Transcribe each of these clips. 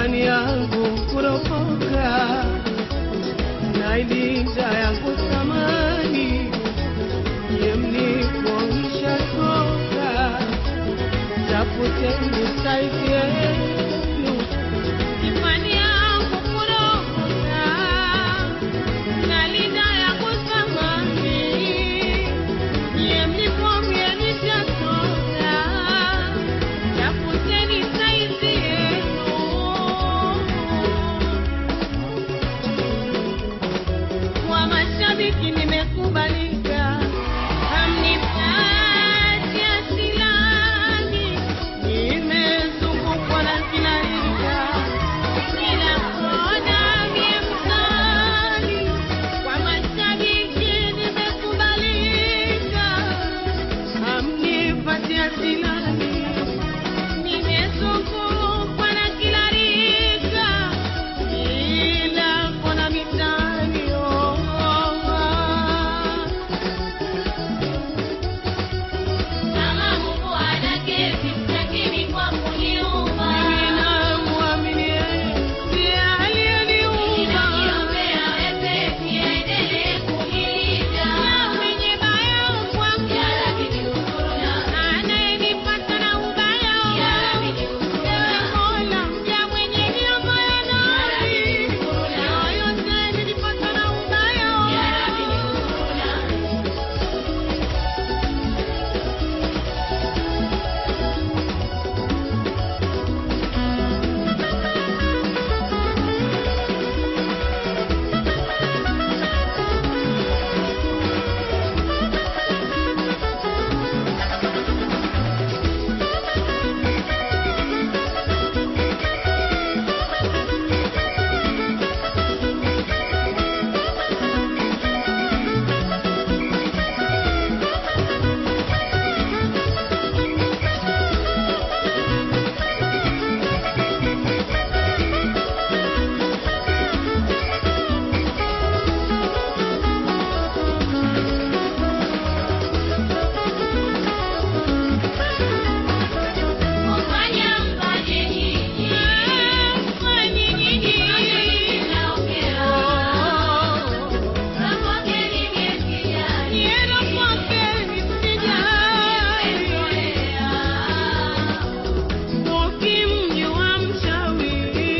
imani yangu kuropoka na ilinda yangu thamani ye mlipoisha toka tafuteni saizi yenu imani yangu kuropoka na linda yangu thamani ye mlipomienisha toka tafuteni saizi yenu kwa mashabiki nimekubalika, hamnipati asilani, nimezungukwa na kila rika, kila kona mie msali. Kwa mashabiki nimekubalika, hamnipati asilani, nimezungukwa na kila rika, kila kona mitaani, oh, oh, oh. Kama Mungu anaketi, lakini kwa kuniumba. Ninamwamini yeye, ndiye aliyeniumba. Ninajiombea wepesi, aendelee kunilinda. Na mwenye baya kwangu, Ya Rabbi nihurumia. anayenipata na ubaya Ya Rabbi wangu. nihurumia. Ewe Mola, mja mwenye niaba ya nafsi. Yoyote nilipata na ubaya Ya wangu. Rabbi nihurumia. Mfanya mfanye nyinyi. Mfanye nyinyi. Ninaongea. Rapokeni miesijali. Nienda kwake nisijali. Ukimjua mchawi,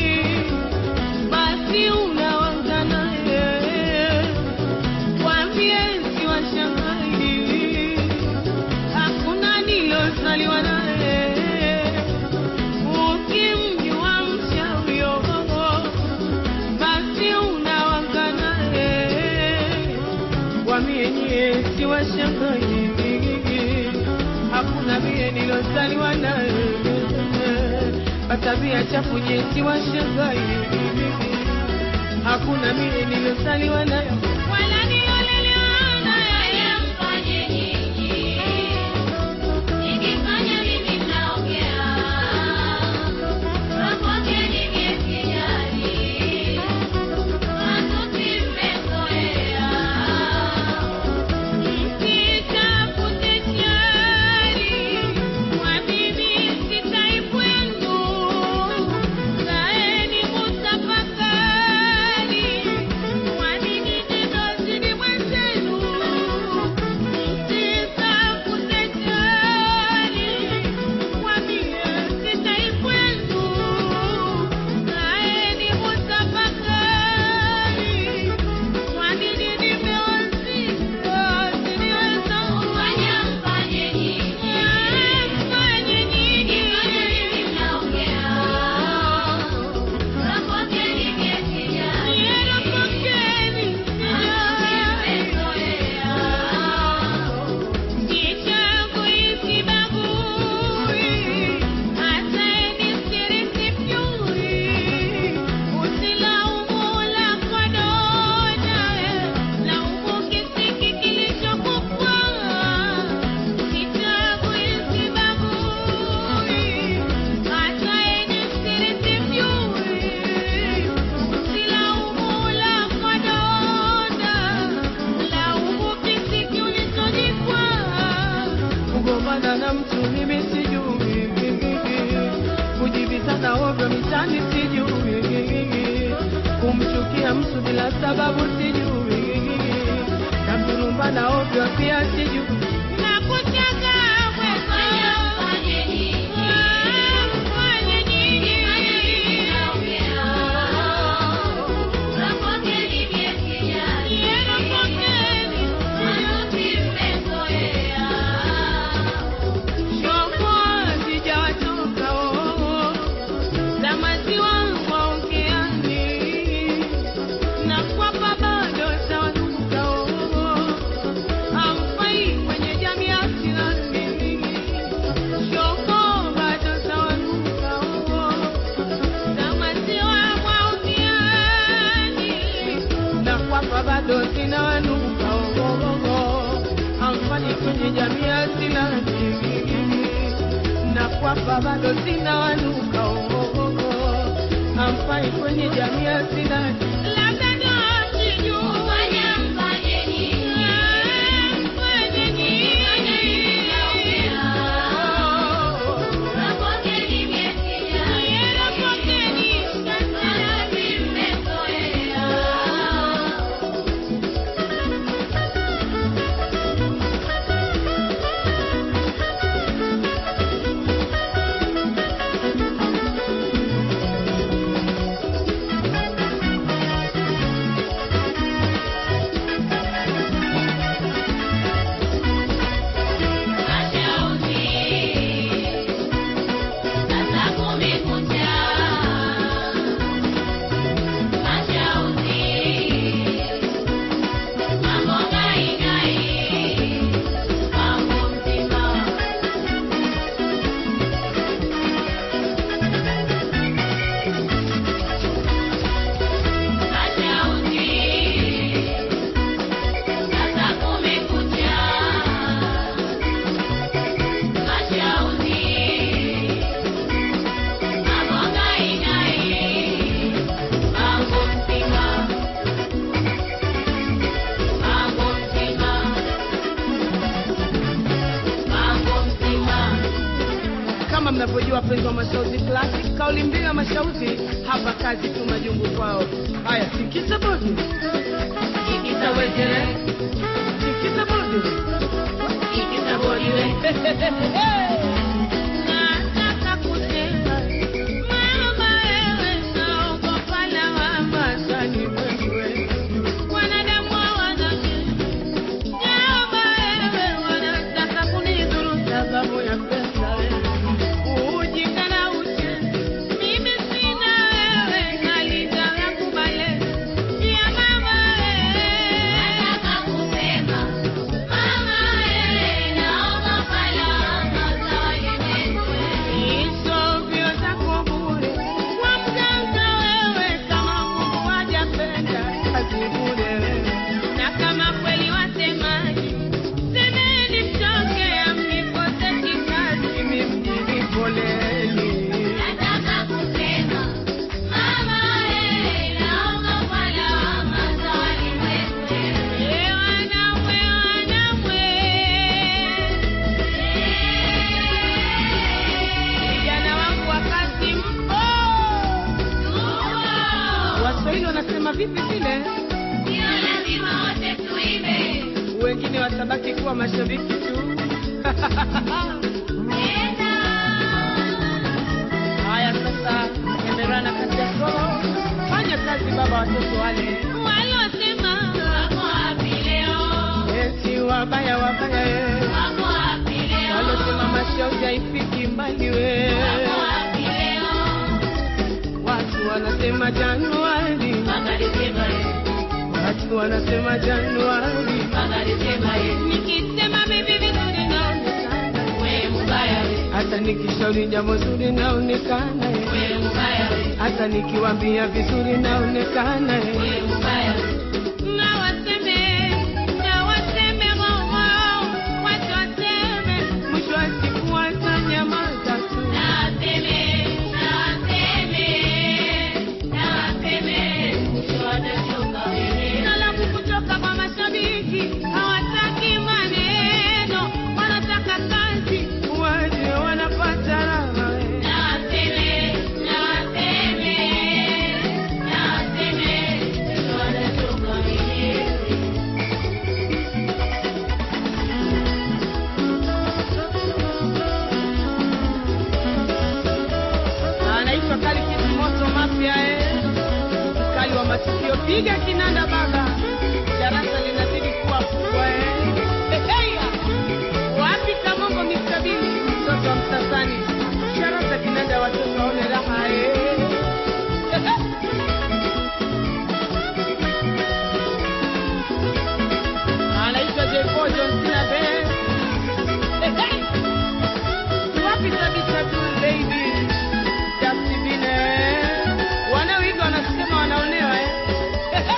basi unaanza naye. Waambie si washangai, hakuna nilozaliwa naye. Ukimjua mchawi, oh, oh, basi unaanza naye. Waambie nyie si washangai, hakuna vile nilozaliwa naye. Tabia chafu nyie si washangai, hakuna vile nilozaliwa naye wala nilolelewa naye. Mfanya mfanye nyinyi. Nikifanya mimi mnaongea. Rapokeni miesijali. Matusi mmezoea. Msitafute shari, kwa mimi sitaipwendu. Kaeni mutafakari, kwa nini ninazidi mwenzenu? Msitafute shari, kwa mimi sitaipwendu. Kaeni mutafakari, kwa nini nimewazika siniweza Mfanya mfanye nyinyi. Fanye nyingi. Nikifanya mimi mnaongea. Rapokeni miesijali. Nielekeni sijali. Nichagui sibagui, hata nisiri sipyui. Usilaumu lako dona, laumu kisiki kilichokukwaa. Nichagui sibagui, hata nisiri sipyui. Usilaumu lako dona, laumu kisiki ulichojikwaa. Kugombana na mtu mimi sijui, kujibizana ovyo mitaani sijui. nusu bila sababu sijui, na dhuluma na ovyo pia sijui, na kucheka Fanya mfanye nini? fanye nini? Napokeni miezi jani. Yena pokeni Manuti mmezoea. Shoko sijawatoka oo, za maziwa waongeani, na kwapa bado zawanuka oo, hamfai kwenye jamii ya Islami. Shoko bado zawanuka oo, za maziwa waongeani, na kwapa bado zinawanuka oo, hamfai kwenye jamii ya Islami na kwamba bado sina wanuka ogogo amfai kwenye jamii ya sina labda ndo sijui Fanya mfanye nini? fanye nini Napokeni miezi jani. Yena pokeni Manuti mmezoea. kama mnavyojua wapenzi wa mashauzi classic kauli mbiu ya mashauzi hapa kazi tu majungu kwao haya tikisa bodi tikisa wejere tikisa bodi tikisa bodi we nataka kusema mama wewe naogopa lawama sani wewe wanadamu hawanake Naomba wewe wanataka kunidhuru sababu ya pesa ujinga na ucheshi. Mimi sina wewe, nalitaka kubale ya mama wewe. Hizo mbio zako bure, kwa mganga wewe, kama Mungu hajapenda kazi bure. Na kama kweli wasemaji, semeni mtoke, mnikose kikazi, mimi mjini poleni. Eh, wanamwe, wanamwe. Vijana wangu wa kazi mpo? Waswahili wanasema vipi vile? Wengine watabaki kuwa mashabiki tu. Haya sasa, endelea na kazi yako, fanya kazi baba, watoto wale waliosema eti wabaya wabaya, eh. walosema mashauzi haifiki mbali we, watu wanasema Januari, watu wanasema Januari, nikisema bibi vizuri naonekana, hata nikishauri jambo zuri naonekana, eh. hata nikiwambia vizuri naonekana eh. na waseme na waseme wao watu waseme mwisho wa siku watanyamaza tu salamu kutoka kwa mashabiki hawataki maneno wanataka kazi waje wanapata raha eh. masikio piga kinanda baba darasa linazidi kuwa kubwa eh. Eheya. wapi kamongo mikabili mtoto wa msasani ishara za kinanda watoto waone raha eh. Ehe. anaitwa J4 John Cena Band. Ehe. wapi kabisa tu lady Justin wanaoiga wanasema wanaonewa eh. Ehe.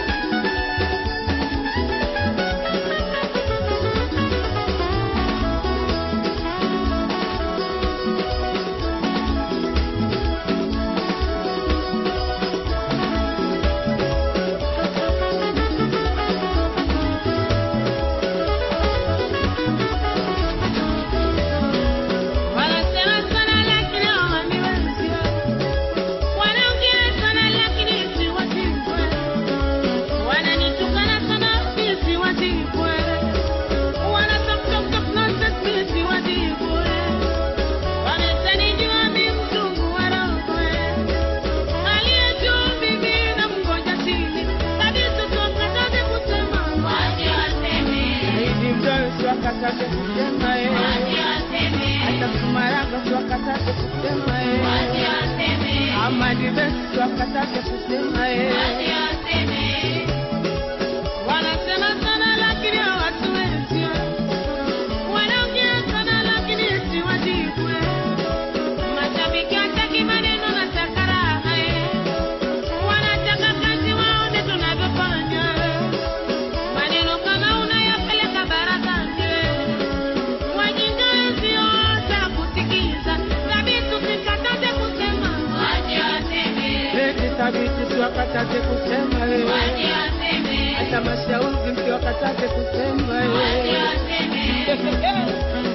Wanasema sana lakini hawaniwezi. Wanaongea sana lakini siwazikwe. Wananitukana sana mimi siwazikwe. Wana talk talk talk nonsense mimi siwazikwe. Wamesanijua mimi mzungu wa roho. Aliye juu mimi namngoja chini. Kabisa tuwakataze kusema. Waje waseme, Hivi mdosi wakataze kusema eh. waje waseme, Hata Sumaraka wakataze kusema eh. waje waseme, Amadi Best wakataze kusema eh. waje waseme. Wanasema sana lakini hawatuwezi. Wanaongea sana lakini siwajibwe. Mashabiki hataki maneno na takaraha eh. Wanataka kazi waone tunavyofanya. Maneno kama unayapeleka barazani. Wajinga sio cha kusikiza. Thabiti usikataze kusema. Waje waseme, Eti thabiti siwakataze kusema eh. waje waseme, Hata mashauri msiwakataze kusema waje eh. waseme.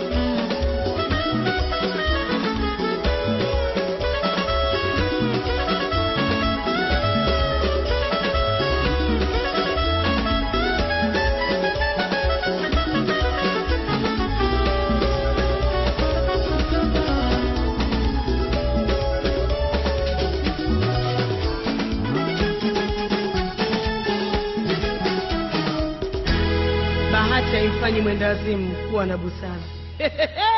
Bahati haifanyi mwendawazimu kuwa na busara.